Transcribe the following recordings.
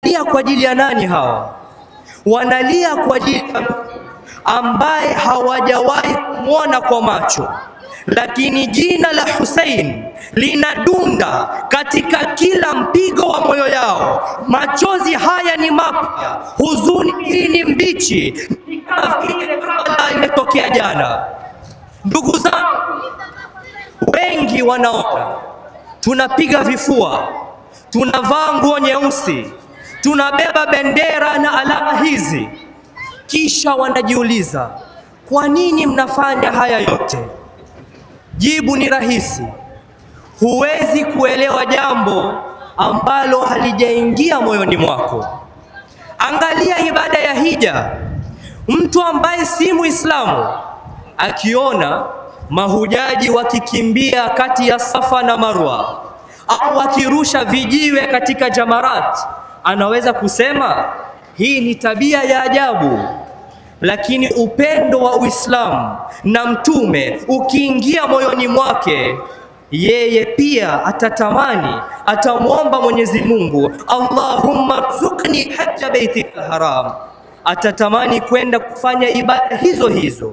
wanalia kwa ajili ya nani hawa? Wanalia kwa ajili ya ambaye hawajawahi kumwona kwa macho, lakini jina la Hussein linadunda katika kila mpigo wa moyo yao. Machozi haya ni mapya, huzuni hii ni mbichi, ni kama vile kabla imetokea jana. Ndugu zangu, wengi wanaona tunapiga vifua, tunavaa nguo nyeusi, tunabeba bendera na alama hizi, kisha wanajiuliza kwa nini mnafanya haya yote? Jibu ni rahisi. Huwezi kuelewa jambo ambalo halijaingia moyoni mwako. Angalia ibada ya hija. Mtu ambaye si Muislamu akiona mahujaji wakikimbia kati ya Safa na Marwa au wakirusha vijiwe katika Jamarat, anaweza kusema hii ni tabia ya ajabu. Lakini upendo wa Uislamu na Mtume ukiingia moyoni mwake, yeye pia atatamani, atamwomba Mwenyezi Mungu, Allahumma rzuqni hajja baitika haram, atatamani kwenda kufanya ibada hizo hizo.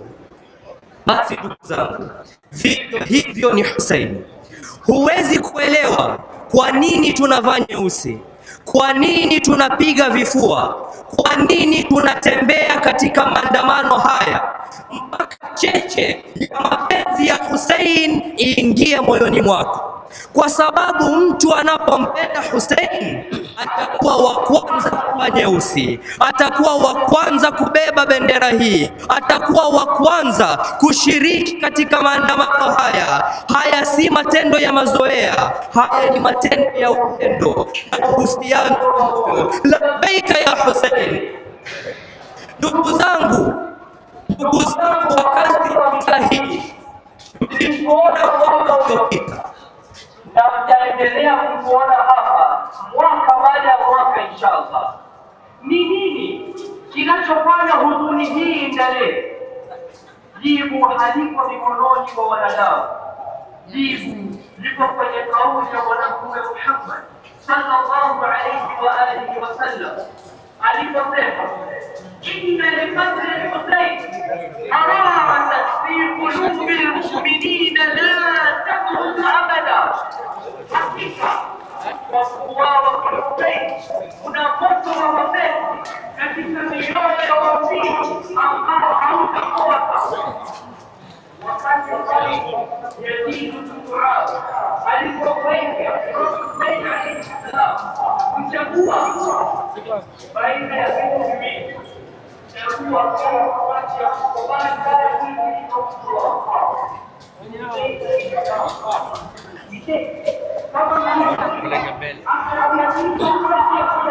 Basi ndugu zangu, vivyo hivyo ni Hussein. Huwezi kuelewa kwa nini tunavaa nyeusi, kwa nini tunapiga vifua, kwa nini tunatembea katika maandamano haya mpaka cheche ya mapenzi ya Hussein iingie moyoni mwako, kwa sababu mtu anapompenda Hussein atakuwa wa kwanza kuvaa nyeusi, atakuwa wa kwanza kubeba bendera hii, atakuwa wa kwanza kushiriki katika maandamano haya. Haya si matendo ya mazoea, haya ni matendo ya upendo na uhusiano wa moyo. Labbaika ya Hussein. Ndugu zangu, ndugu zangu, wakati wa vita hii tulipoona mwaka uliopita na mtaendelea kutuona hapa mwaka baada ya mwaka inshallah. Ni nini kinachofanya huzuni hii endelee? Jibu haliko mikononi mwa wanadamu, jibu liko kwenye kauli ya Bwana Mtume Muhammad sallallahu alayhi wa alihi wasallam aliposema, inna liqadri Husayn harasat fi qulubi lmuminina la takhruju abada hakika kwa kuuawa kwa Hussein kuna moto wa mapenzi katika mioyo ya waumini ambao hautakosa. Wakati ambao Yazid bin Muawiya alipokwenda Hussein alayhi salam kuchagua baina ya vitu viwili, chagua kati ya kukubali kale mwili na kutoa kama